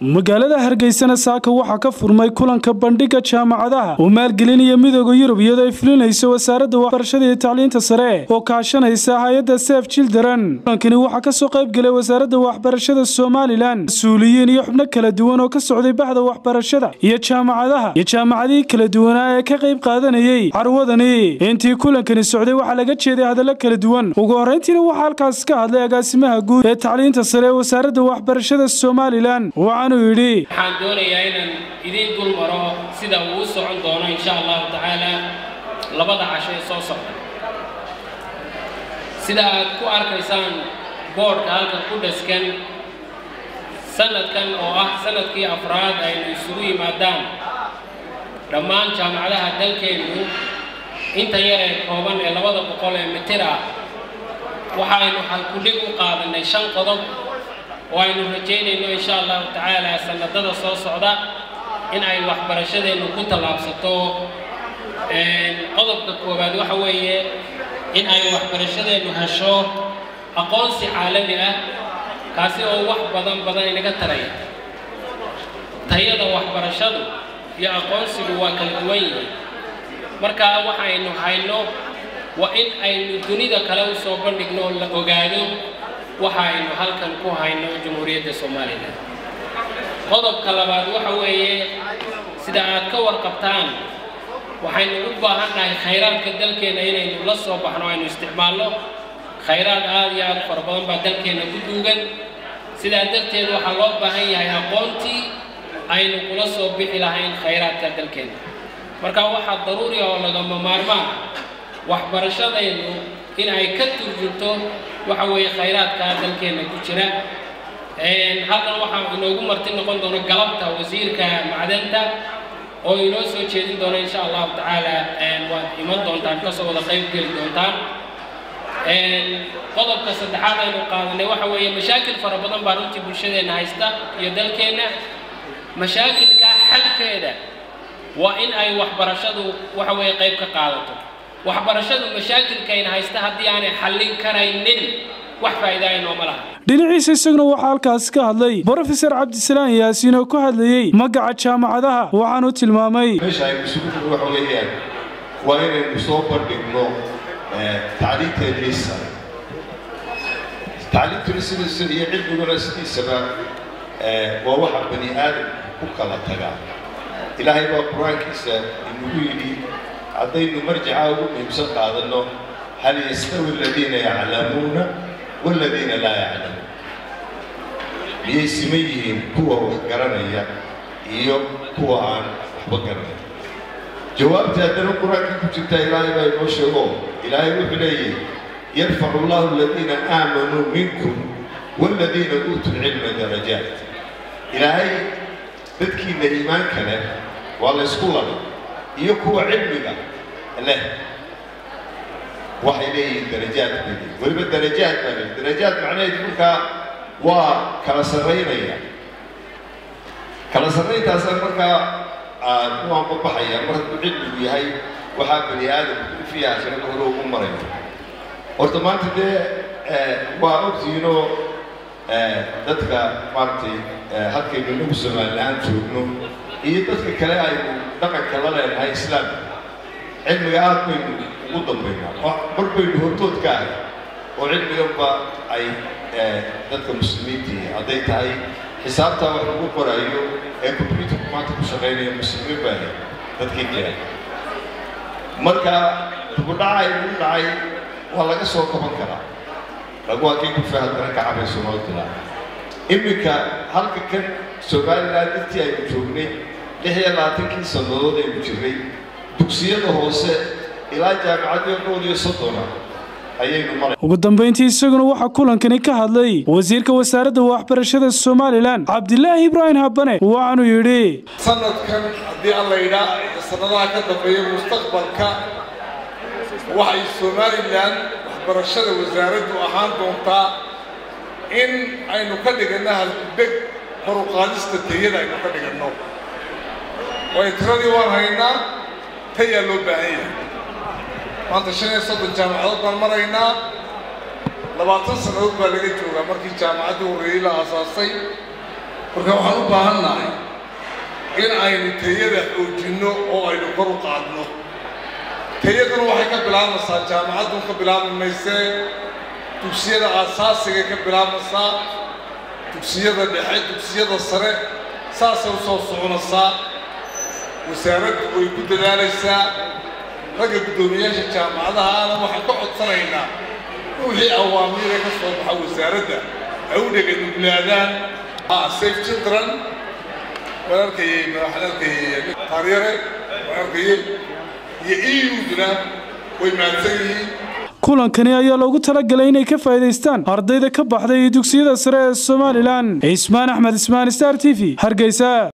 magaalada hargeysana saaka waxaa ka furmay kulanka bandhiga jaamacadaha oo maalgelinaya midooda yurub iyadoo ay fulinayso wasaaradda waxbarashada iyo tacliinta sare oo kaashanaysa hay-adda sef children kulankani waxaa kasoo qayb gelay wasaaradda waxbarashada somalilan mas-uuliyiin iyo xubno kala duwan oo ka socday baxda waxbarashada iyo jaamacadaha iyo jaamacadihii kala duwanaa ee ka qayb qaadanayey carwadani intii kulankani socday waxaa laga jeeday hadallo kala duwan ugu horrayntiina waxaa halkaas ka hadlay agaasimaha guud ee tacliinta sare ee wasaaradda waxbarashada somalilan waxaanuu yidhi waxaan doonayaa inaan idiin dul maro sida uu u socon doono insha allahu tacaala labada casho ee soo socda sida aad ku arkaysaan boodhka halkan ku dhaskan sanadkan oo ah sanadkii afraad aynu isugu yimaadaan dhammaan jaamacadaha dalkeennu inta yar ee kooban ee labada boqol ee mitir ah waxaynu halkudhig u qaadanay shan qodob oo aynu rajaynayno insha allahu tacaala sanadada soo socda in ay waxbarashadeennu ku tallaabsato qodobka koowaad waxa weeye in ay waxbarashadeennu hesho aqoonsi caalami ah kaasi oo wax badan badan inaga taraya tayada waxbarashadu iyo aqoonsigu waa kala duwan yihiin markaa waxaynu hayno waa in aynu dunida kale u soo bandhigno oo la ogaado waxa aynu halkan ku hayno jamhuuriyadda somalilan qodobka labaad waxa weeye sida aad ka warqabtaan waxaynu u baahannahay khayraadka dalkeenna inaynu la soo baxno aynu isticmaalno khayraad aad iyo aad fara badan baa dalkeenna ku duugan sidaa darteed waxaa loo baahan yahay aqoontii aynu kula soo bixi lahayn khayraadka dalkeenna marka waxaa daruuri oo lagama maarmaan waxbarashadaynu in ay ka turjunto waxa weeye khayraadka dalkeenna ku jira halkan waxaa inoogu marti noqon doona galabta wasiirka macdanta oo inoo soo jeedin doona insha allahu tacaala waad iman doontaan kasoo wada qayb geli doontaan qodobka saddexaad aynu qaadanay waxa weeye mashaakil fara badan baa runtii bulshadeenna haysta iyo dalkeenna mashaakilka xalkeeda waa in ay waxbarashadu waxa weeye qayb ka qaadato waxbarashadu mashaakilkayna haysta haddii aanay xallin karaynin wax faa'iida ay nooma laha dhinaciisa isaguna waxaa halkaasi ka hadlay brofesor cabdisalaan yaasiin oo ku hadlayey magaca jaamacadaha waxaanu tilmaamay meesha aynu isugu jiro waxa weeyaan waa inaynu soo bandhigno tacliinteennii sare tacliintuna sidiisa iyo cilmiguna sidiisaba waa waxa bani aadam ku kala tagaa ilaahay baa qur-aankiisa inagu yidhi haddaynu marjica ugu muhiimsan qaadanno hal yastawi aladiina yaclamuuna waladiina laa yaclamuun miyay siman yihiin kuwa wax garanaya iyo kuwa aan waxba garanaya jawaabtii haddana qur-aankii ku jirtaa ilaahay baa inoo sheego ilaahay wuxuu leeyahy yarfacu allahu aladiina aamanuu minkum waladiina uutuu lcilma darajaat ilaahay dadkiina iimaanka leh waa la ysku laday iyo kuwa cilmiga leh waxay leeyihiin darajaad bay leeyihin weliba darajaad baa leeyihin darajaad macnaheedu markaa waa kala sarraynaya kala sarrayntaasaan markaa u anbabaxaya mar hadduu cilmigu yahay waxaa bani aadamku fiiha shirada hore ugu maraya horta maanta dee waa ogtihiinoo dadka maaragtay halkaynu inagu somalilaan joogno iyo dadka kale aynu dhaqanka la leenahay islaamka cilmiga aad baynu ugu dambaynaa mar baynu hortood ka ahay oo cilmiganba ay dadka muslimiintii hadday tahay xisaabtaa wax lagu qoraayo ee combyuterku maanta ku shaqaynaya muslimiin baa ahay dadkii kale marka dubudhaca inugu dhacay waa laga soo kaban karaa lagu hakay kufa haddana kacabay soomaalidula iminka halka kan somalilan intii aynu joognay lix iyo labaatankii sannadood aynu jirnay dugsiyada hoose ilaa jaamicadii dhowr iyo soddona ayaynu maray ugu dambayntii isaguna waxaa kulankani ka hadlay wasiirka wasaaradda waxbarashada somalilan cabdilaahi ibraahim habane waxaanuu yidhi sanadkan haddii alla yidhaa sannadaha ka dambeeya mustaqbalka waxay somalilan waxbarashada wasaaraddu ahaan doontaa in aynu ka dhiganno halkudeg kor u qaadista tayada aynu ka dhiganno waayo tiradii waan haynaa tayaa loo baahan yahay maanta shan iyo soddon jaamacadood baan maraynaa labaatan sannadood baa laga joogaa markii jaamacaddii horreeyey la aasaasay marka waxaan u baahan nahay in aynu tayada xoojinno oo aynu kor u qaadno tayaduna waxay ka bilaabmaysaa jaamacaddun ka bilaabmi maysee dugsiyada aasaasiga ka bilaabmaysaa dugsiyada dhexe dugsiyada sare saasay u soo soconaysaa wasaaraddu way ku dadaalaysaa ragga guddoomiyaasha jaamacadahaana waxaan ka codsanaynaa wixii awaamiire ka soo baxa wasaaradda ay u dheganuglaadaan safe children waan arkayey waxaan arkayey taaryare waan arkayey iyo euduna way mahadsan yihiin kulankani ayaa loogu talagalay inay ka faa'iidaystaan ardayda ka baxday dugsiyada sare ee somalilan cismaan axmed ismaan star t v hargeysa